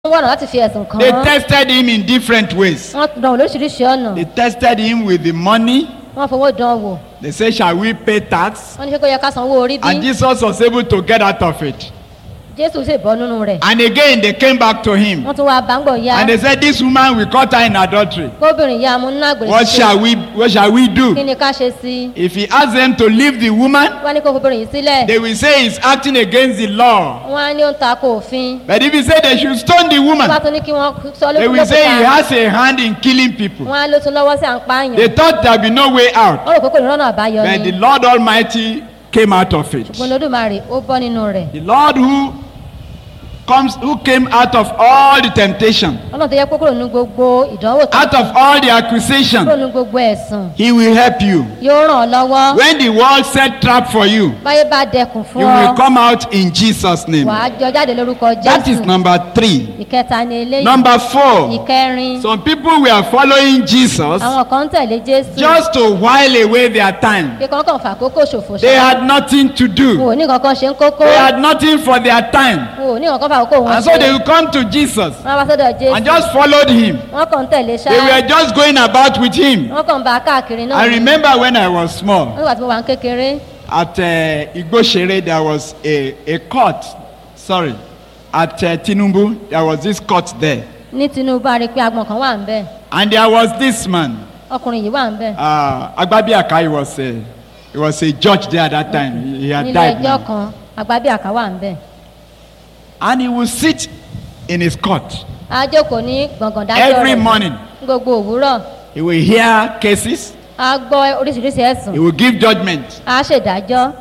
wọ́n wọ̀nà láti fi ẹ̀sùn kàn They án tested him in different ways. wọ́n dán wò lóríṣiríṣi ọ̀nà They tested him with the money. wọ́n fowó dán wò They said, Shall we pay tax? wọ́n ní ṣé kó yẹ ká sanwó orí bí And Jesus was able to get out of it. jésù sì bọ́ nínú rẹ̀ And again, they came back to him. wọ́n tún wá báńgbọ̀ ya And they said, This woman, we caught her in adultery. kóbìnrin ya mú nínú àgbèrè What shall we, what shall we kí do? ni ká ṣe sí i If he asks them to leave the woman, wọ́n ní kó kóbìnrin yìí sílẹ̀ they will say he's acting against the law. wọ́n á ní ó ń ta ko òfin But if he say they should stone the wọ́n bá woman, tún ní kí wọ́n sọ they lókun will say he lókùnfà has a hand in killing people. wọ́n á ló tún lọ́wọ́ sí à ń pààyàn They thought there would be no way out. wọ́n rò pé kò ní rọ́nà àbáyọ But ni the Lord Almighty came out of it. ṣùgbọ́n lódùmarè ó bọ́ nínú rẹ̀ The Lord who comes, who came out of all the temptation, ọlọ́run tó yẹ kó kúrò nínú gbogbo ìdánwò tó out of all the kúrò accusation, nínú gbogbo ẹ̀sùn He will help you. yóò ràn ọ́ lọ́wọ́ When the world set trap for you, báyé bá dẹkùn fún you ọ will come out in Jesus' name. wàá jọ jáde lórúkọ That is jésù number three. ìkẹta ni eléyìí Number four, ìkẹrin some people were following Jesus àwọn kan ń tẹ̀lé jésù just to while away their time. kí kankan fà kókó ṣòfò They ṣá had nothing to wọn do. ò ní kankan ṣe ń kókó They had nothing for their time. wọn ò ní kankan fà kókó wọn And so they ṣe will come to Jesus wọn bá sọ́dọ̀ jésù and just followed him. wọn kàn ń tẹ̀lé ṣá They were just going about with him. wọn kàn ń bá a káàkiri náà I remember when I was small nígbà tí mo wà ń kékeré at uh, Igboshere, there was a, a court. Sorry, at uh, Tinubu, there was this court there. ní tinubu a rí i pé agbọ̀n kan wà ń bẹ̀ And there was this man, ọkùnrin yìí wà ń bẹ̀ uh, Agbabiaka, he was, a, he was a judge there at that time. He, he had nílé died ẹjọ́ now. kan agbábíàká wà ń bẹ̀ And he would sit in his court á jókòó ní gbọ̀ngàn dájọ́ every rẹ̀ morning. ní gbogbo òwúrọ̀ He will hear cases, á gbọ́ oríṣiríṣi ẹ̀sùn he will give judgment. á ṣèdájọ́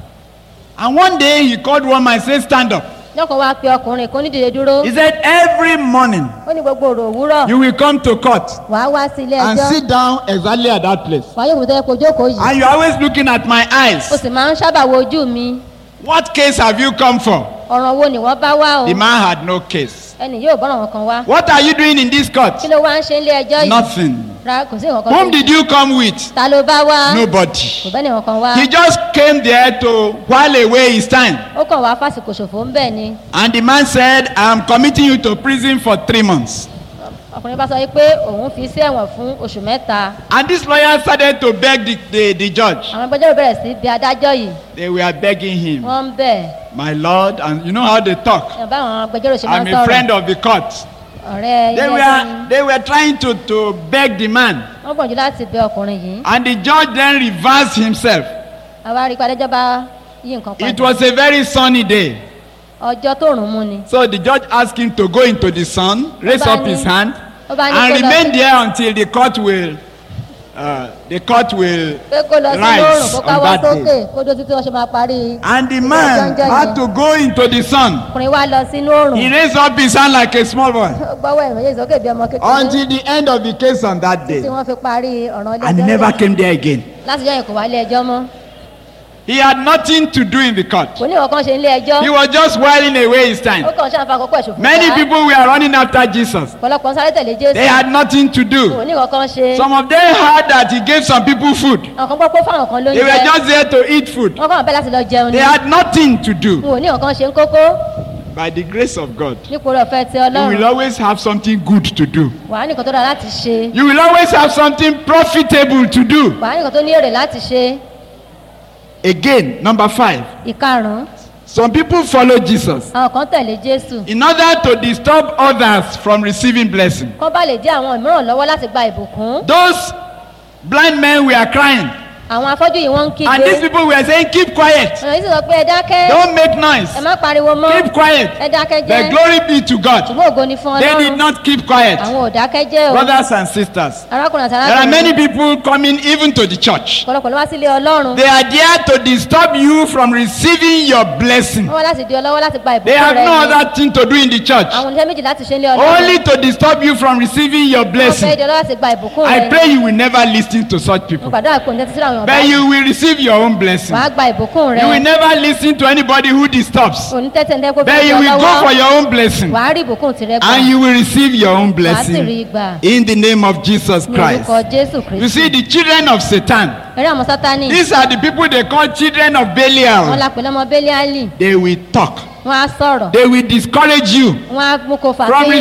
And one day he called one man and said, Stand up. lọ́kàn wá pe ọkùnrin kan nídìde dúró He said, Every morning ó ní gbogbo òrò òwúrọ̀ you will come to court wàá wá sí ilé and ẹjọ́ sit down exactly at that place. wàá yóò tẹ́ kó jókòó yìí And you're always looking at my o eyes. sì máa ń sábà wo ojú mi What case have you come for? ọ̀ràn wo ni wọ́n bá wá o The man had no case. ẹnì yóò bọ́ràn wọn kan wá What are you doing in this court? kí ló wá ń ṣe ilé ẹjọ́ yìí Nothing. ra kò sí nǹkan kan Whom tó- did you come with? ta ló bá wá kò Nobody. bẹ́ẹ̀ ni nǹkan kan wá He just came there to while away his time. ó kàn wá fásitì ṣòfò ń bẹ̀ ni And the man said, I'm committing you to prison for three months. ọkùnrin bá sọ yìí pé òun fi sí ẹ̀wọ̀n fún oṣù mẹ́ta And this lawyer started to beg the, the, the judge. àwọn agbẹjọ́rò bẹ̀rẹ̀ sí bí adájọ́ yìí They were begging him, wọ́n ń bẹ̀ My Lord, and you know how they talk. ẹ̀ bá àwọn agbẹjọ́rò ṣe máa I'm ń a sọ̀rọ̀ friend of the court. ọ̀rẹ́ They ilé ẹjọ́ ni were, they were trying to, to beg the man. wọ́n gbọ̀njú láti bẹ ọkùnrin yìí And the judge then reversed himself. àwa rí i pé adájọ́ bá yí nǹkan It padà was a very sunny day. ọjọ́ tó rùn mú ni So the judge asked him to go into the sun, raise Ó bá up his ní- hand, ó bá ní and kó lọ- remain there until the court will, uh, the court will pé kó lọ sí rise lóòrùn kó on káwọ́ that sókè day. kó dó títí wọ́n ṣe máa parí And the Ìdájọ́ man ń jẹ́ had yẹn. to go into the sun. ọkùnrin wa lọ sínú òòrùn He raised up his hand like a small boy ó gbọ́wọ́ ẹ̀mọ́ yéé sókè bí ọmọ kékeré until the end of the case on that tí day. wọ́n fi parí ọ̀ràn ilé And he ẹjọ́ never rẹ̀. came there again. láti jọ́ yẹn kò wá ilé ẹjọ́ mọ́ He had nothing to do in the court. kò ní ìwọ̀n ṣe ilé ẹjọ́ He was just whiling away his ó time. kàn ṣàǹfà àkókò ẹ̀ṣòfò Many ṣá. people were running after Jesus. ọ̀pọ̀lọpọ̀ ń sáré tẹ̀lé jésù They had nothing to kò do. ní ìwọ̀n kan ṣe Some of them heard that he gave some people food. àwọn kan gbọ́ pé fáwọn kan ló ń They were jẹ just there to eat food. wọ́n kàn bẹ́ẹ̀ láti lọ jẹun ni They had nothing to do. n ò ní ìwọ̀n kan ṣe ń kókó By the grace of God, nípò rẹ̀ ọ̀fẹ́ ti you will ọlọ́run always have something good to do. wàá nìkan tó dára láti ṣe You will always have something profitable to do. wàá nìkan tó ní èrè láti ṣe Again, number five. ìkarùn-ún Some people follow Jesus àwọn kan tẹ̀lé jésù in order to disturb others from receiving blessing. kán bá lè dí àwọn ìmíràn lọ́wọ́ láti gba ìbùkún Those blind men were crying, àwọn afọ́jú yìí wọ́n ń and these kígbe people were saying, Keep quiet, ọ̀nà yìí sì sọ pé ẹ dákẹ́ don't make noise, ẹ má pariwo mọ́ keep quiet. ẹ dákẹ́ The jẹ́ glory be to God. ṣùgbọ́n ògo ni fún They did ọlọ́run not keep quiet. àwọn ò dákẹ́ jẹ́ o Brothers and sisters, arákùnrin àti there are many arákùnrin people coming even to the church. ọ̀pọ̀lọpọ̀ ló wá sílé ọlọ́run They are there to disturb you from receiving your blessing. wọ́n wá láti di ọlọ́wọ́ láti gba They ìbùkún have rẹ no ni other thing to do in the church. àwọn oníṣẹ́ méjì láti ṣe ń lé ọlọ́run Only to disturb you from receiving your wọ́n fẹ́ blessing. di ọlọ́wọ́ láti gba ìbùkún rẹ I ni pray you will never listen to such mo people. gbàdúrà pé òun tẹ́tí sí àwọn But ọ̀bá you will receive your own blessing. wàá gba ìbùkún rẹ You will never listen to anybody who disturbs. òun tẹ́tí ẹni tẹ́ kó But fẹ́ di you will go for ọlọ́wọ́ your own blessing. wàá rí ìbùkún tirẹ̀ gbà And you will receive your own wàá sì rí blessing. gbà In the name of Jesus ní orúkọ Christ. jésù You kristu see, the children of Satan, eré àwọn sátani these are the people they call children of wọn Belial. la pè lọ́mọ bẹ́líálì They will talk. wọ́n á sọ̀rọ̀ They will discourage you wọ́n á mú kó fà from sẹ́yìn